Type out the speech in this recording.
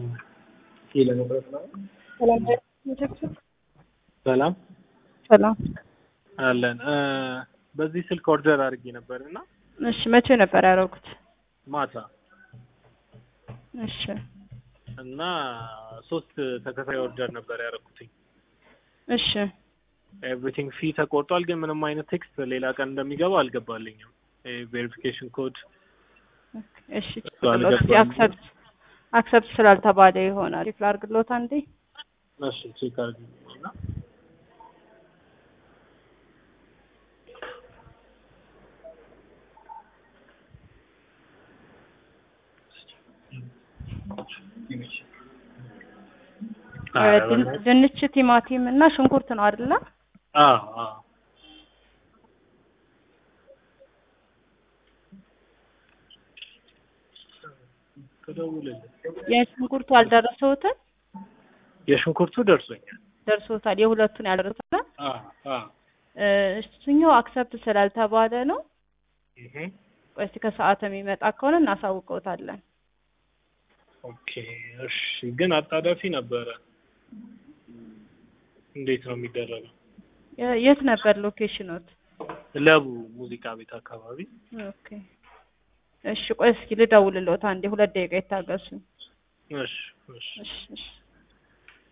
ለመቁረጥ ነው። ሰላም ሰላም። አለን። በዚህ ስልክ ኦርደር አድርጌ ነበር እና እሺ፣ መቼ ነበር ያደረጉት? ማታ እሺ፣ እና ሶስት ተከታታይ ኦርደር ነበር ያደረኩትኝ። እሺ፣ ኤቭሪቲንግ ፊ ተቆርጧል፣ ግን ምንም አይነት ቴክስት ሌላ ቀን እንደሚገባ አልገባልኝም። ቬሪፊኬሽን ኮድ እሺ። እሱ አልገባኝም። አክሰፕት አክሰፕት ስላልተባለ ይሆናል። ሪፕል አድርግሎት አንዴ። እሺ ቼክ አድርጊ እና ድን- ድንች፣ ቲማቲም እና ሽንኩርት ነው አይደለ? አዎ አዎ ተደውልልኝ። የሽንኩርቱ አልደረሰውትም? የሽንኩርቱ ደርሶኛል። ደርሶታል። የሁለቱን ያልደረሰውታል። አዎ አዎ እ፣ እሱኛው አክሰፕት ስላልተባለ ነው። እህ ቆይ እስኪ ከሰዓት የሚመጣ ከሆነ እናሳውቀውታለን። ኦኬ እሺ። ግን አጣዳፊ ነበረ። እንዴት ነው የሚደረገው? የ- የት ነበር ሎኬሽኖት? ለቡ ሙዚቃ ቤት አካባቢ። ኦኬ እሺ፣ ቆይ እስኪ ልደውልልዎት አንዴ፣ ሁለት ደቂቃ ይታገሱ። እሺ እሺ እሺ እሺ